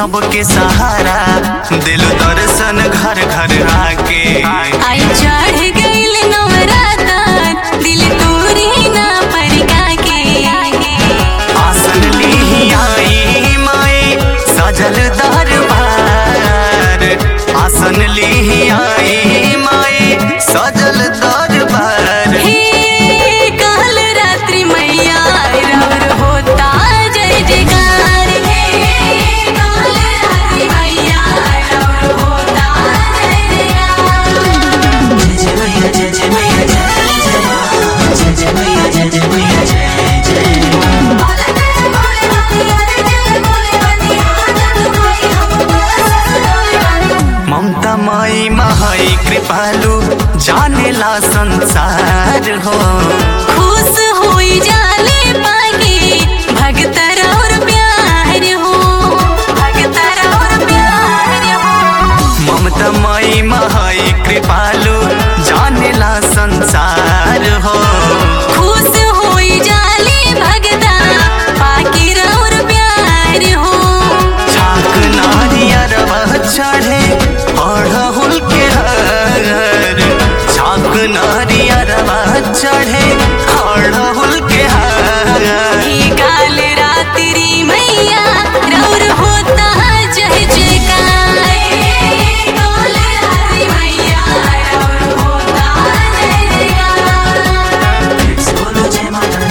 सबके सहारा दिल दर्शन घर घर आके आई चढ़ गइल नवरातन दिल तोरी ना परका के आसन ली आई माए सजल दरबार आसन ली आई माए सजल दरबार हे काल रात्रि मैया रवर होता जय जयकार हे काल रात्रि मैया रवर होता जय जयकार ममता माई महाई कृपालु जानेला संसार हो खुश होई जाले पाके भगतर और प्यार हो भगतर और प्यार हो ममता माई महाई कृपालु जानेला संसार हो खुश होई जाले भगता पाके और प्यार हो चाक नारियर वह चढ़े अड़हुल के हर चाक नारियर वह चढ़े अड़हुल के हर हे काल रात्रि मैया रौर होता जय जयकार हे काल रात्रि मैया रौर होता जय जयकार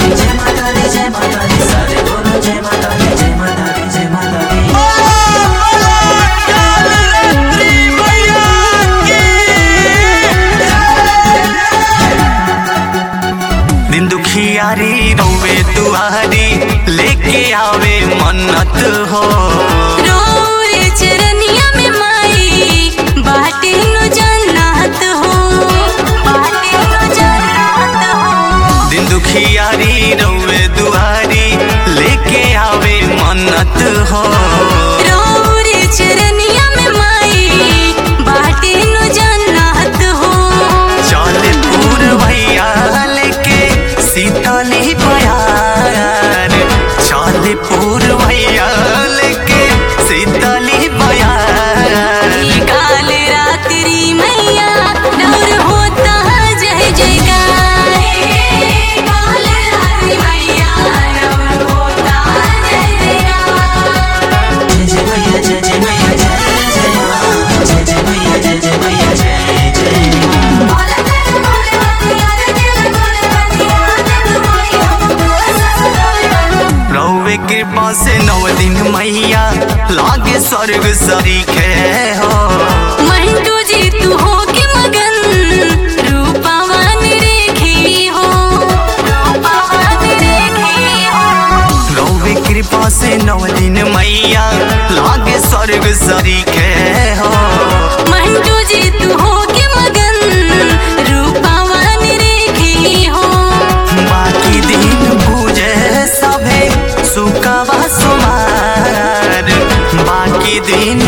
दिन दुखियारी रोवे दुआरी लेके आवे मन्नत हो रोए चरनिया में माई बाटे नो जन्नत हो बाटे नो जन्नत हो दिन दुखियारी रोवे दुआरी लेके आवे मन्नत हो रोए चरनिया में माई बाटे नो जन्नत हो चल पूर भैया लेके सीताली बयार चल पूर भैया लेके सीताली बयार ये काल रात्रि मैया डर होता जय जयकार हे काल रात्रि मैया डर होता जय जयकार रौवे कृपा से नौ दिन मैया लागे स्वर्ग सरीखे हो मंटू जी तू हो के मगन रूपावान रेखी हो रूपावान रेखी हो रौवे कृपा से नौ दिन मैया लागे स्वर्ग सरीखे हो मंटू जी तू हो के मगन रूपावान रेखी हो बाकी दिन पूजे सभे सुकावा सुमार बाकी दिन